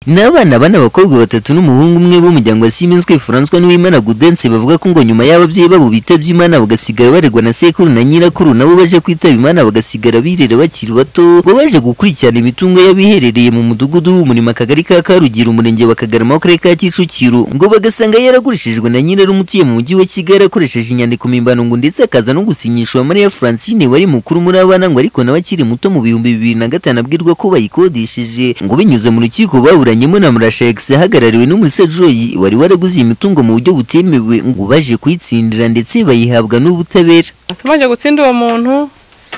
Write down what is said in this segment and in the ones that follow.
ni abana bane abakobwa batatu n'umuhungu umwe b'umuryango wa Siemens Francois n'Uwimana Gaudence bavuga ko ngo nyuma y'ababyeyi babo bitavye Imana bagasigara baregwa na sekuru na nyirakuru nabo baje kwitaba Imana bagasigara birera bakiri bato ngo baje gukurikirana imitungo y'abiherereye mu mudugudu umurima akagari ka Karugira umurenge wa Kagarama w'akarere ka Kicukiro ngo bagasanga yaragurishijwe na nyirarumutuye mu mujyi wa Kigali akoresheje inyandiko mpimbano ngo ndetse akaza no gusinyishwa Maria Francine wari mukuru muri abana ngo ariko nawe akiri muto mu bihumbi bibiri na gatanu abwirwa ko bayikodesheje ngo binyuze mu rukiko ba baburanyemo na Murashex ahagarariwe n'umusejoyi wari waraguze imitungo mu buryo butemewe ngo baje kuyitsindira ndetse bayihabwa n'ubutabera tubanje gutsinda uwo muntu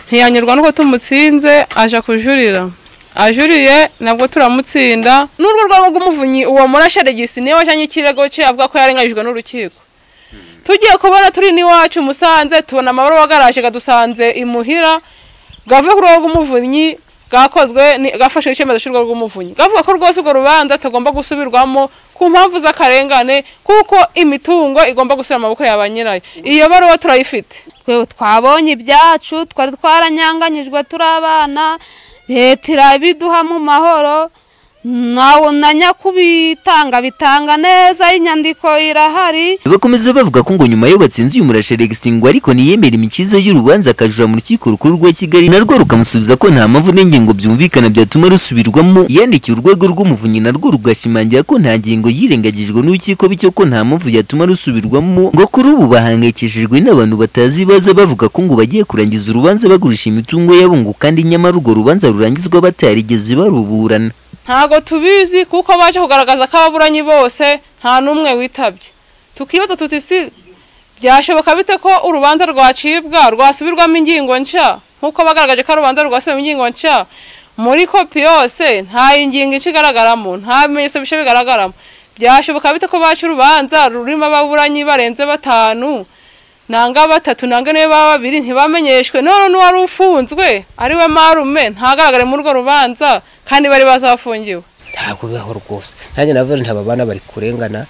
ntiyanyurwa nuko tumutsinze aja kujurira ajuriye nabwo turamutsinda n'urwo rwego rw'umuvunyi uwo murasheregisi niwe wajanye ikirego cye avuga ko yarenganyijwe n'urukiko tugiye kubona turi n'iwacu musanze tubona amabaruwa agaraje gadusanze imuhira gavuye ku rwego rw'umuvunyi bwakozwe gafashe icyemezo cy'urwo rw'umuvunyi gavuga ko rwose urwo rubanza tugomba gusubirwamo ku mpamvu z'akarengane kuko imitungo igomba gusubira mu maboko ya nyirayo iyo baruwa turayifite twe twabonye ibyacu twari twaranyanganyijwe turi abana leta irabiduha mu mahoro na nyakubitanga bitanga neza inyandiko irahari bakomeza bavuga ko ngo nyuma yo batsinze uyu murasheregisi ngo ariko ntiyemera imikiza y'urubanza akajura mu rukiko rukuru rwa kigali narwo rukamusubiza ko nta mpamvu n'ingingo byumvikana byatuma rusubirwamo yandikiye urwego rw'umuvunyi narwo rugashimangira ko nta ngingo yirengagijwe n'urukiko bityo ko nta mpamvu yatuma rusubirwamo ngo kuri ubu bahangayikishijwe n'abantu batazi baza bavuga ko ngo bagiye kurangiza urubanza bagurisha imitungo yabo ngo kandi nyamara urwo rubanza rurangizwa batarigeze baruburana ntabwo tubizi kuko baje kugaragaza ko ababuranyi bose nta n'umwe witabye tukibaza tuti si byashoboka bite ko urubanza rwacibwa rwasubirwamo ingingo nshya nk'uko bagaragaje ko urubanza rwasubirwamo ingingo nshya muri kopi yose nta ingingo inshya igaragaramo nta bimenyetso bishya bigaragaramo byashoboka bite ko baca urubanza rurimo ababuranyi barenze batanu nanga batatu nanga niyo baba babiri ntibamenyeshwe none n'uwari ufunzwe ari we marume ntagaragare muri urwo rubanza kandi bari bazafungiwe ntabwo bibaho rwose nanjye navuze ntabwo abana bari kurengana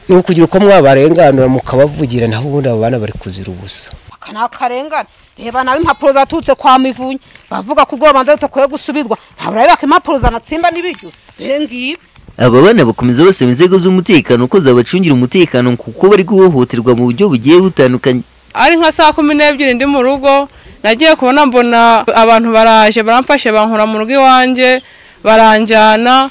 ni ukugira uko mwabarenganura mukabavugira naho ubundi abo bana bari kuzira ubusa aka ni akarengane reba nawe impapuro zaturutse kwa mivunyi bavuga ko urwo rubanza rutakwiye gusubirwa ntabwo impapuro zanatsimba n'ibiryo rero ngibi aba bana bakomeza basaba inzego z'umutekano ko zabacungira umutekano kuko bari guhohoterwa mu buryo bugiye butandukanye ari nka saa kumi n'ebyiri ndi mu rugo nagiye kubona mbona abantu baraje baramfashe bankura mu rugo iwanjye baranjyana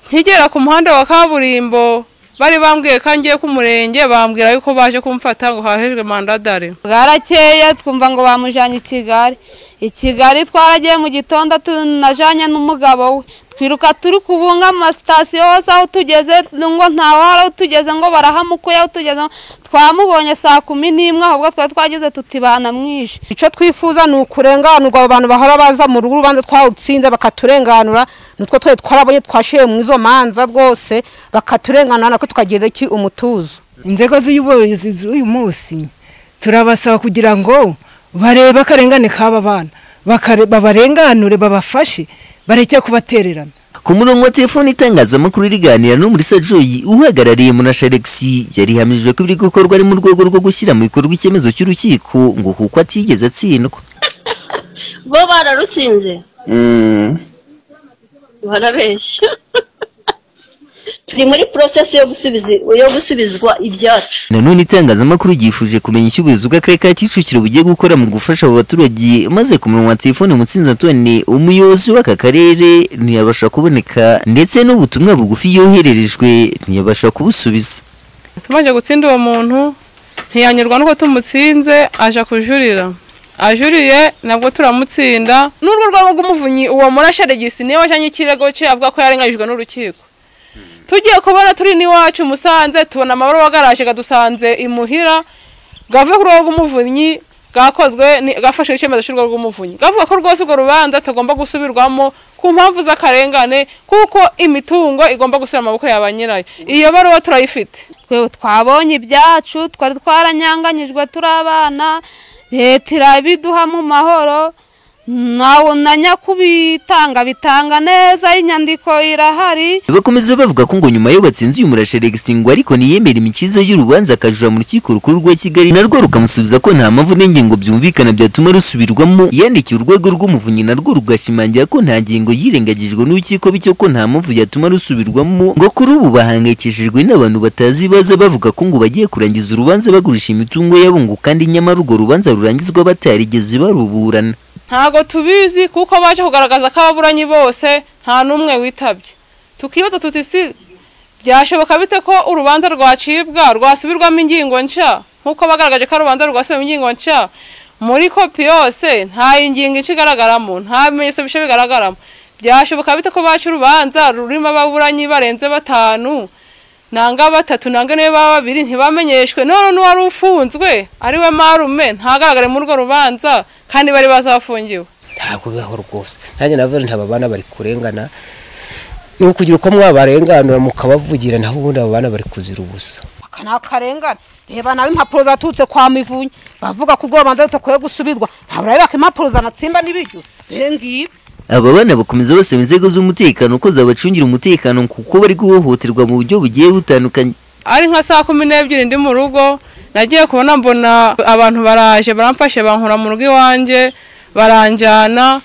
nkigera ku muhanda wa kaburimbo bari bambwiye ko ngiye ku murenge bambwira yuko baje kumfata ngo hahejwe mandadari bwarakeye twumva ngo bamujyanye i kigali i kigali twaragiye mu gitondo tunajyanye n'umugabo we twiruka turi kubunga amasitasiyo hose aho tugeze ngo ntawe hari aho tugeze ngo barahamukuye aho tugeze twamubonye saa kumi n'imwe ahubwo twari twageze tutibana mwinshi icyo twifuza ni ukurenganurwa abo bantu bahora baza mu rugo urubanza twawutsinze bakaturenganura nutwo twari twarabonye twashiye mu izo manza rwose bakaturenganura nako tukagira iki umutuzo inzego z'ubuyobozi z'uyu munsi turabasaba kugira ngo barebe akarengane k'aba bana babarenganure babafashe bareke kubatererana ku murongo wa telefone itangazamakuru riganira n'umurisa joyi uhagarariye munasharegisi yarihamirije ko ibiri gukorwa ari mu rwego rwo gushyira mu bikorwa icyemezo cy'urukiko ngo kuko atigeze atsindwa bo bararutsinze barabeshya turi muri porosesi yo gusubizwa ibyacu nanone itangazamakuru ryifuje kumenya icyo ubuyobozi bw'akarere ka kicukiro bugiye gukora mu gufasha abo baturage maze ku murongo wa telefone mutsinzi antone umuyobozi w'aka karere ntiyabasha kuboneka ndetse n'ubutumwa bugufi yohererejwe ntiyabasha kubusubiza tubanje gutsinda uwo muntu ntiyanyurwa nuko tumutsinze aja kujurira ajuriye nabwo turamutsinda n'urwo rwego rw'umuvunyi uwo murasheregisi niwe wajanye ikirego cye avuga ko yarenganyijwe n'urukiko tugiye kubona turi n'iwacu musanze tubona amabaruwa agaraje gadusanze imuhira gavuye ku rwego rw'umuvunyi bwakozwe gafashe icyemezo cy'urwo rw'umuvunyi gavuga ko rwose urwo rubanza tugomba gusubirwamo ku mpamvu z'akarengane kuko imitungo igomba gusubira mu maboko ya nyirayo iyo baruwa turayifite twe twabonye ibyacu twari twaranyanganyijwe turi abana leta irabiduha mu mahoro nawe na nyakubitanga bitanga neza inyandiko irahari bakomeza bavuga ko ngo nyuma yo batsinze uyu murasha Alex ngo ariko ntiyemera imikiza y'urubanza akajura mu rukiko rukuru rwa Kigali narwo rukamusubiza ko nta mpamvu n'ingingo byumvikana byatuma rusubirwamo yandikiye urwego rw'umuvunyi narwo rugashimangira ko nta ngingo yirengagijwe n'urukiko bityo ko nta mpamvu yatuma rusubirwamo ngo kuri ubu bahangayikishijwe n'abantu batazi baza bavuga ko ngo bagiye kurangiza urubanza bagurisha imitungo yabo ngo kandi nyamara urwo rubanza rurangizwa batarigeze baruburana ntabwo tubizi kuko baje kugaragaza ko ababuranyi bose nta n'umwe witabye tukibaza tuti si byashoboka bite ko urubanza rwacibwa rwasubirwamo ingingo nshya nk'uko bagaragaje ko ari urubanza rwasubirwamo ingingo nshya muri kopi yose nta ingingo nshya igaragaramo nta bimenyetso bishya bigaragaramo byashoboka bite ko baca urubanza rurimo ababuranyi barenze batanu nanga batatu nanga niyo baba babiri ntibamenyeshwe none n'uwari ufunzwe ari we marume ntagaragare muri urwo rubanza kandi bari bazi aho afungiwe ntabwo bibaho rwose nanjye navuze nti aba bana bari kurengana ni ukugira uko mwabarenganura mukabavugira naho ubundi abo bana bari kuzira ubusa aka ni akarengane reba nawe impapuro zaturutse kwa mivunyi bavuga ko urwo rubanza rutakwiye gusubirwa ntabwo urabibaka impapuro zanatsimba n'ibiryo rero ngibi aba bana bakomeza basaba inzego z'umutekano ko zabacungira umutekano kuko bari guhohoterwa mu buryo bugiye butandukanye ari nka saa kumi n'ebyiri ndi mu rugo nagiye kubona mbona abantu baraje baramfashe bankura mu rugo iwanjye baranjyana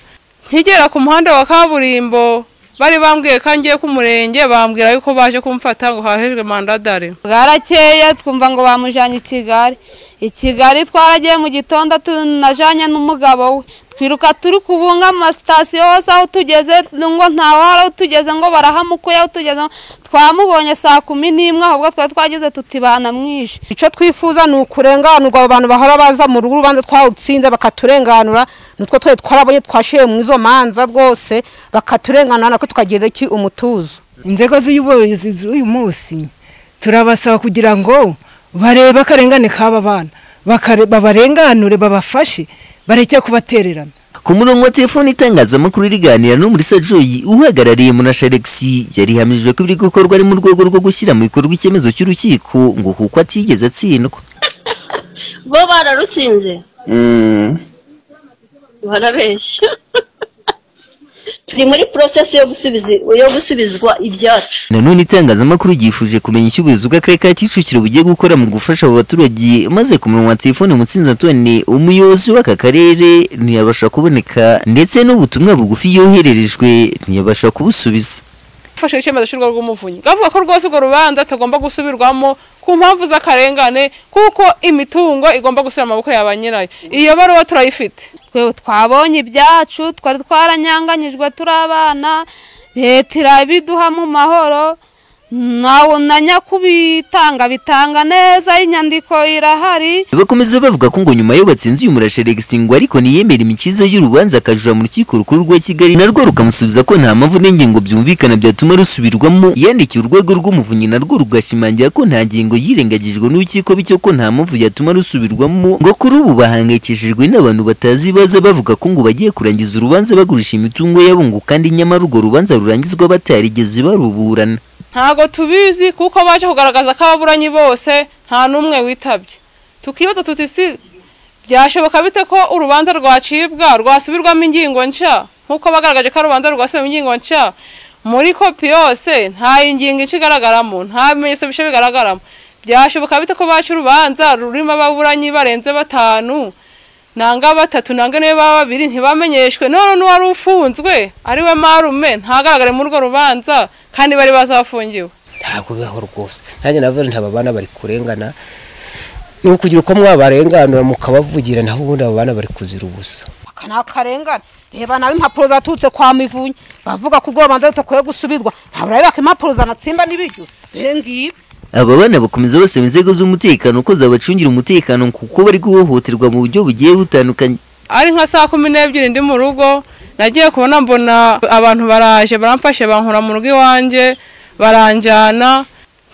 nkigera ku muhanda wa kaburimbo bari bambwiye ko ngiye ku murenge bambwira yuko baje kumfata ngo hahejwe mandadari bwarakeye twumva ngo bamujyanye i kigali i kigali twaragiye mu gitondo tunajyanye n'umugabo we twiruka turi kubunga amasitasiyo hose aho tugeze ngo ntawara aho tugeze ngo barahamukuye aho tugeze ngo twamubonye saa kumi n'imwe ahubwo twari twagize tutibana mwinshi icyo twifuza ni ukurenganurwa abo bantu bahora baza mu rugo urubanza twawutsinze bakaturenganura nutwo twari twarabonye twashiye mu izo manza rwose bakaturenganura nako tukagira iki umutuzo inzego z'ubuyobozi z'uyu munsi turabasaba kugira ngo barebe akarengane k'aba bana bakare- babarenganure babafashe bareke kubatererana ku murongo wa telefoni itangazamakuru riganira n'umurisa joyi uhagarariye munasha Alex yarihamijwe ko ibiri gukorwa ari mu rwego rwo gushyira mu bikorwa icyemezo cy'urukiko ngo kuko atigeze atsindwa bo bararutsinze barabeshya turi muri porosesi yo gusubiza yo gusubizwa ibyacu nanone itangazamakuru ryifuje kumenya icyo ubuyobozi bw'akarere ka kicukiro bugiye gukora mu gufasha abo baturage maze ku murongo wa telefoni mutsinzi antone umuyobozi w'aka karere ntiyabasha kuboneka ndetse n'ubutumwa bugufi yohererejwe ntiyabasha kubusubiza fashe icyemezo cy'urwo rw'umuvunyi bavuga ko rwose urwo rubanza tugomba gusubirwamo ku mpamvu z'akarengane kuko imitungo igomba gusubira mu maboko ya ba nyirayo iyo baruwa turayifite twe twabonye ibyacu twari twaranyanganyijwe turi abana leta irabiduha mu mahoro nawe na nyakubitanga bitanga neza inyandiko irahari bakomeza bavuga ko ngo nyuma yo batsinze uyu murasha Alex ngo ariko ntiyemera imikiza y'urubanza akajura mu rukiko rukuru rwa Kigali narwo rukamusubiza ko nta mpamvu n'ingingo byumvikana byatuma rusubirwamo yandikiye urwego rw'umuvunyi narwo rugashimangira ko nta ngingo yirengagijwe n'urukiko bityo ko nta mpamvu yatuma rusubirwamo ngo kuri ubu bahangayikishijwe n'abantu batazi baza bavuga ko ngo bagiye kurangiza urubanza bagurisha imitungo yabo ngo kandi nyamara urwo rubanza rurangizwa batarigeze baruburana ntabwo tubizi kuko baje kugaragaza ko ababuranyi bose nta n'umwe witabye tukibaza tuti si byashoboka bite ko urubanza rwacibwa rwasubirwamo ingingo nshya nk'uko bagaragaje ko ari urubanza rwasubirwamo ingingo nshya muri kopi yose nta ingingo nshya igaragaramo nta bimenyetso bishya bigaragaramo byashoboka bite ko baca urubanza rurimo ababuranyi barenze batanu nanga batatu nanga niyo baba babiri ntibamenyeshwe none n'uwari ufunzwe ari we marume ntagaragare muri urwo rubanza kandi bari bazi aho afungiwe ntabwo bibaho rwose nanjye navuze nti aba bana bari kurengana ni ukugira uko mwabarenganura mukabavugira naho ubundi abo bana bari kuzira ubusa aka ni akarengane reba nawe impapuro zaturutse kwa mivunyi bavuga ko urwo rubanza rutakwiye gusubirwa ntabwo urabibaka impapuro zanatsimba n'ibiryo rero ngibi aba bana bakomeza basaba inzego z'umutekano ko zabacungira umutekano kuko bari guhohoterwa mu buryo bugiye butandukanye ari nka saa kumi n'ebyiri ndi mu rugo nagiye kubona mbona abantu baraje baramfashe bankura mu rugo iwanjye baranjyana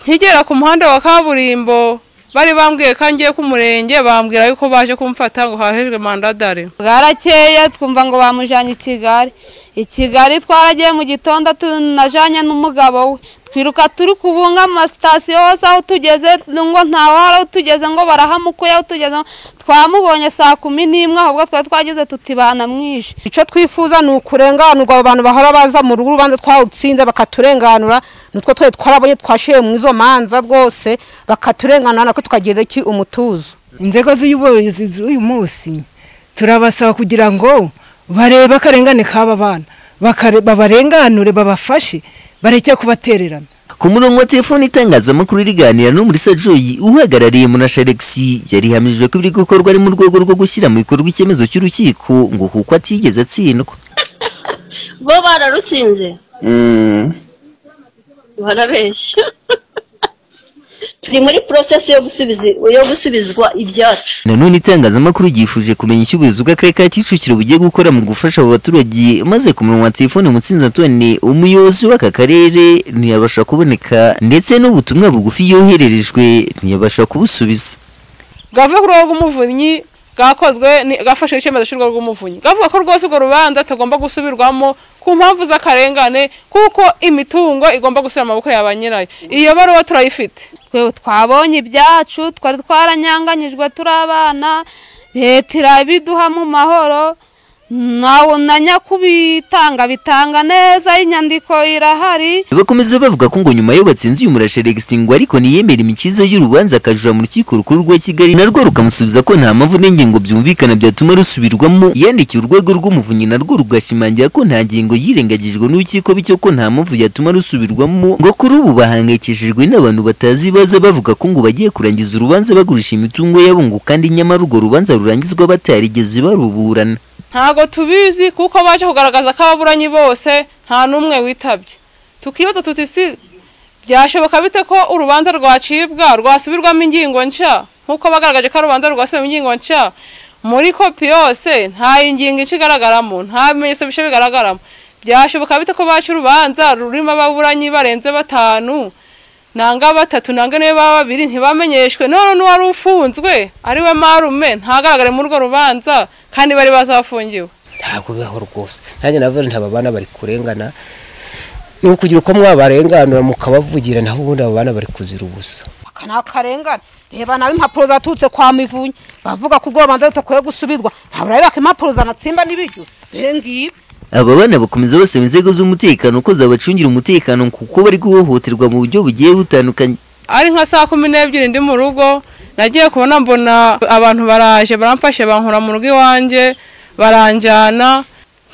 nkigera ku muhanda wa kaburimbo bari bambwiye ko ngiye ku murenge bambwira yuko baje kumfata ngo hahejwe mandadari bwarakeye twumva ngo bamujyanye i kigali i kigali twaragiye mu gitondo tunajyanye n'umugabo we twiruka turi kubunga amasitasiyo hose aho tugeze ngo ntawara utugeze ngo barahamukuye utugeze twamubonye saa kumi n'imwe ahubwo twari twageze tutibana mwinshi icyo twifuza ni ukurenganurwa abo bantu bahora baza mu rugo urubanza twawutsinze bakaturenganura nitwo twari twarabonye twashiye mu izo manza rwose bakaturenganura nako tukagira iki umutuzo inzego z'ubuyobozi z'uyu munsi turabasaba kugira ngo barebe akarengane k'aba bana bakare- babarenganure babafashe bareke kubatererana ku murongo wa telefoni itangazamakuru riganira no muri sajoyi uhagarariye munasha alexi yarihamirije ko ibiri gukorwa ari mu rwego rwo gushyira mu bikorwa icyemezo cy'urukiko ngo kuko atigeze atsindwa bo bararutsinze barabeshya turi muri porosesi yo gusubiza yo gusubizwa ibyacu nanone itangazamakuru ryifuje kumenya icyo ubuyobozi bw'akarere ka kicukiro bugiye gukora mu gufasha abo baturage maze ku murongo wa telefoni mutsinzi antone umuyobozi w'aka karere ntiyabasha kuboneka ndetse n'ubutumwa bugufi yohererejwe ntiyabasha kubusubiza gavuye ku rwego rw'umuvunyi bwakozwe ni- bwafashe icyemezo cy'urwo rw'umuvunyi gavuga ko rwose urwo rubanza tugomba gusubirwamo ku mpamvu z'akarengane kuko imitungo igomba gusubira mu maboko ya ba nyirayo iyo baruwa turayifite twe twabonye ibyacu twari twaranyanganyijwe turi abana leta irabiduha mu mahoro nawe na nyakubitanga bitanga neza inyandiko irahari bakomeza bavuga ko ngo nyuma yo batsinze uyu murasha Alexis ngo ariko ntiyemera imikiza y'urubanza akajura mu rukiko rukuru rwa kigali narwo rukamusubiza ko nta mpamvu n'ingingo byumvikana byatuma rusubirwamo yandikiye urwego rw'umuvunyi narwo rugashimangira ko nta ngingo yirengagijwe n'urukiko bityo ko nta mpamvu yatuma rusubirwamo ngo kuri ubu bahangayikishijwe n'abantu batazi baza bavuga ko ngo bagiye kurangiza urubanza bagurisha imitungo yabo ngo kandi nyamara urwo rubanza rurangizwa batarigeze baruburana ntabwo tubizi kuko baje kugaragaza ko ababuranyi bose nta n'umwe witabye tukibaza tuti si byashoboka bite ko urubanza rwacibwa rwasubirwamo ingingo nshya nk'uko bagaragaje ko ari urubanza rwasubirwamo ingingo nshya muri kopi yose nta ingingo nshya igaragaramo nta bimenyetso bishya bigaragaramo byashoboka bite ko baca urubanza rurimo ababuranyi barenze batanu nanga batatu nanga niyo baba babiri ntibamenyeshwe none n'uwari ufunzwe ari we marume ntagaragare muri urwo rubanza kandi bari bazi aho afungiwe ntabwo bibaho rwose nanjye navuze nti aba bana bari kurengana ni ukugira uko mwabarenganura mukabavugira naho ubundi abo bana bari kuzira ubusa aka ni akarengane reba nawe impapuro zaturutse kwa mivunyi bavuga ko urwo rubanza rutakwiye gusubirwa ntabwo urabibaka impapuro zanatsimba n'ibiryo rero ngibi aba bana bakomeza basaba inzego z'umutekano ko zabacungira umutekano kuko bari guhohoterwa mu buryo bugiye butandukanye ari nka saa kumi n'ebyiri ndi mu rugo nagiye kubona mbona abantu baraje baramfashe bankura mu rugo iwanjye baranjyana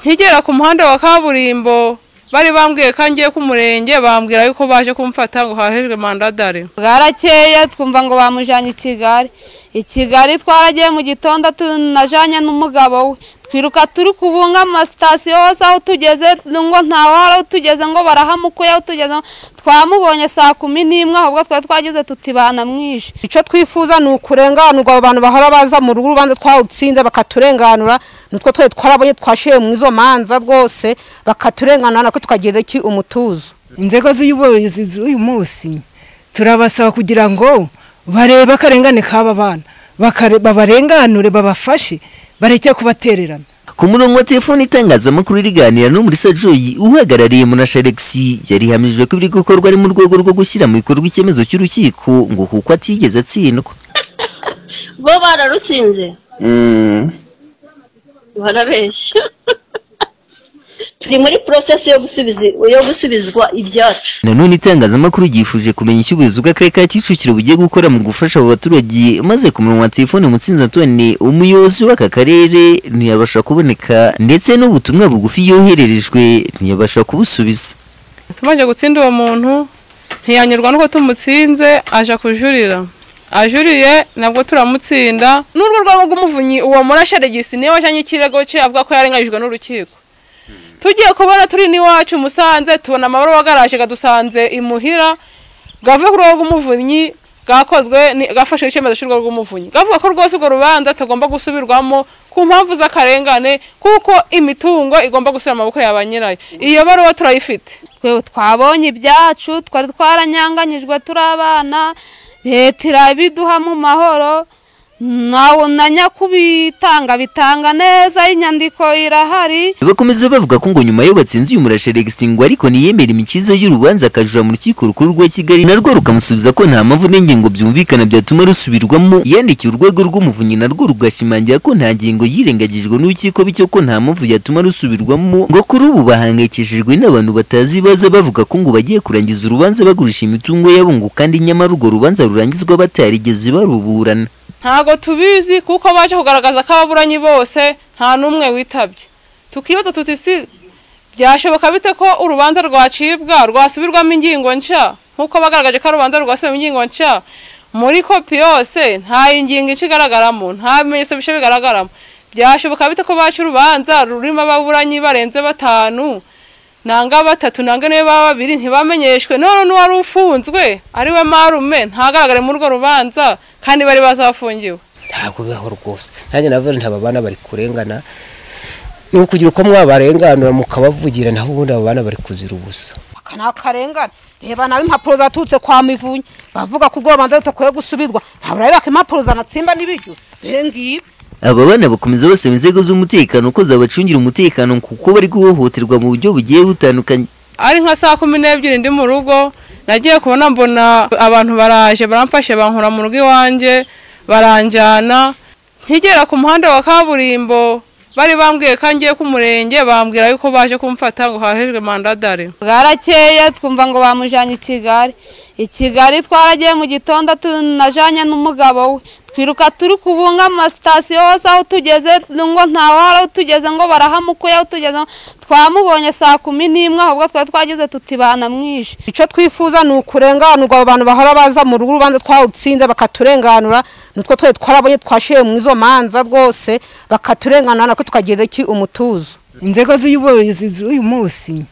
nkigera ku muhanda wa kaburimbo bari bambwiye ko ngiye ku murenge bambwira yuko baje kumfata ngo hahejwe mandadari bwarakeye twumva ngo bamujyanye i kigali i kigali twaragiye mu gitondo tunajyanye n'umugabo we twiruka turi kubunga amasitasiyo hose aho tugeze ngo ntawara utugeze ngo barahamukuye utugeze twamubonye saa kumi n'imwe ahubwo twari twageze tutibana mwinshi icyo twifuza ni ukurenganurwa abo bantu bahora baza mu rugo urubanza twawutsinze bakaturenganura nitwo twari twarabonye twashiye mu izo manza rwose bakaturenganura nako tukagira iki umutuzo inzego z'ubuyobozi z'uyu munsi turabasaba kugira ngo barebe akarengane k'aba bana bakare- babarenganure babafashe bareke kubatererana ku murongo wa telefoni itangazamakuru riganira no muri sajoyi uhagarariye munasha alexi yarihamirije ko ibiri gukorwa ari mu rwego rwo gushyira mu bikorwa icyemezo cy'urukiko ngo kuko atigeze atsindwa bo bararutsinze barabeshya turi muri porosesi yo gusubiza yo gusubizwa ibyacu nanone itangazamakuru ryifuje kumenya icyo ubuyobozi bw'akarere ka kicukiro bugiye gukora mu gufasha abo baturage maze ku murongo wa telefoni mutsinzi antone umuyobozi w'aka karere ntiyabasha kuboneka ndetse n'ubutumwa bugufi yohererejwe ntiyabasha kubusubiza tubanje gutsinda uwo muntu ntiyanyurwa nuko tumutsinze aje kujurira ajuriye nabwo turamutsinda n'urwo rwego rw'umuvunyi uwo murasharegisi niwe wajyanye ikirego cye avuga ko yarenganyijwe n'urukiko tugiye kubona turi n'iwacu musanze tubona amabaruwa agaraje gadusanze imuhira gavuye ku rwego rw'umuvunyi bwakozwe ni- bwafashe icyemezo cy'urwo rw'umuvunyi gavuga ko rwose urwo rubanza tugomba gusubirwamo ku mpamvu z'akarengane kuko imitungo igomba gusubira mu maboko ya ba nyirayo iyo baruwa turayifite twe twabonye ibyacu twari twaranyanganyijwe turi abana leta irabiduha mu mahoro nawe na nyakubitanga bitanga neza inyandiko irahari bakomeza bavuga ko ngo nyuma yo batsinze uyu murasha Alex ngo ariko ntiyemera imikiza y'urubanza akajura mu rukiko rukuru rwa Kigali narwo rukamusubiza ko nta mpamvu n'ingingo byumvikana byatuma rusubirwamo yandikiye urwego rw'umuvunyi narwo rugashimangira ko nta ngingo yirengagijwe n'urukiko bityo ko nta mpamvu yatuma rusubirwamo ngo kuri ubu bahangayikishijwe n'abantu batazi baza bavuga ko ngo bagiye kurangiza urubanza bagurisha imitungo yabo ngo kandi nyamara urwo rubanza rurangizwa batarigeze baruburana ntabwo tubizi kuko baje kugaragaza ko ababuranyi bose nta n'umwe witabye tukibaza tuti si byashoboka bite ko urubanza rwacibwa rwasubirwamo ingingo nshya nk'uko bagaragaje ko urubanza rwasubirwamo ingingo nshya muri kopi yose nta ingingo ici igaragaramo nta bimenyetso bishya bigaragaramo byashoboka bite ko baca urubanza rurimo ababuranyi barenze batanu nanga batatu nanga niwe baba babiri ntibamenyeshwe none n'uwari ufunzwe ari we marume ntagaragare muri urwo rubanza kandi bari bazi bafungiwe ntabwo bibaho rwose nanjye navuze nti aba bana bari kurengana ni ukugira uko mwabarenganura mukabavugira naho ubundi abo bana bari kuzira ubusa aka ni akarengane reba nawe impapuro zaturutse kwa mivunyi bavuga ko urwo rubanza rutakwiye gusubirwa ntabwo impapuro zanatsimba n'ibiryo rero ngibi aba bana bakomeza basaba inzego z'umutekano ko zabacungira umutekano kuko bari guhohoterwa mu buryo bugiye butandukanye ari nka saa kumi n'ebyiri ndi mu rugo nagiye kubona mbona abantu baraje baramfashe bankura mu rugo iwanjye baranjyana nkigera ku muhanda wa kaburimbo bari bambwiye ko ngiye ku murenge bambwira yuko baje kumfata ngo hahejwe mandadare bwarakeye twumva ngo bamujyanye i kigali i kigali twaragiye mu gitondo tunajyanye n'umugabo we twiruka turi kubunga amasitasiyo hose aho tugeze ngo ntawara aho tugeze ngo barahamukuye aho tugeze twamubonye saa kumi n'imwe ahubwo twari twageze tutibana mwinshi icyo twifuza ni ukurenganurwa abo bantu bahora baza mu rugo urubanza twawutsinze bakaturenganura nutwo twari twarabonye twashiye mu izo manza rwose bakaturenganura natwe tukagira iki umutuzo inzego z'ubuyobozi z'uyu munsi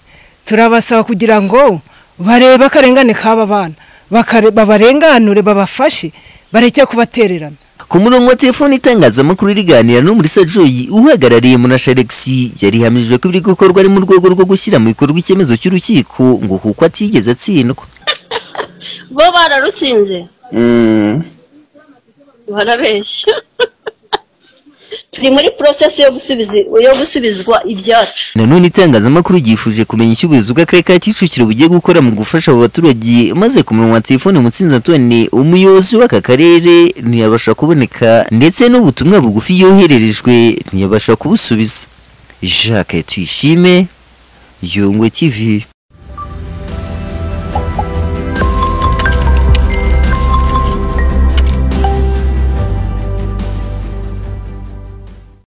turabasaba kugira ngo barebe akarengane k'aba bana bakare- babarenganure babafashe bareke kubatererana ku murongo wa telefoni itangazamakuru riganira n'umurisa joyi uhagarariye munasha Alex yarihamije ko ibiri gukorwa ari mu rwego rwo gushyira mu bikorwa icyemezo cy'urukiko ngo kuko atigeze atsindwa bo bararutsinze barabeshya turi muri porosesi yo gusubiza yo gusubizwa ibyacu nanone itangazamakuru ryifuje kumenya icyo ubuyobozi bw'akarere ka kicukiro bugiye gukora mu gufasha abo baturage maze ku murongo wa telefone mutsinzi antone umuyobozi w'aka karere ntiyabasha kuboneka ndetse n'ubutumwa bugufi yohererejwe ntiyabasha kubusubiza jacques tuyishime yungwe tv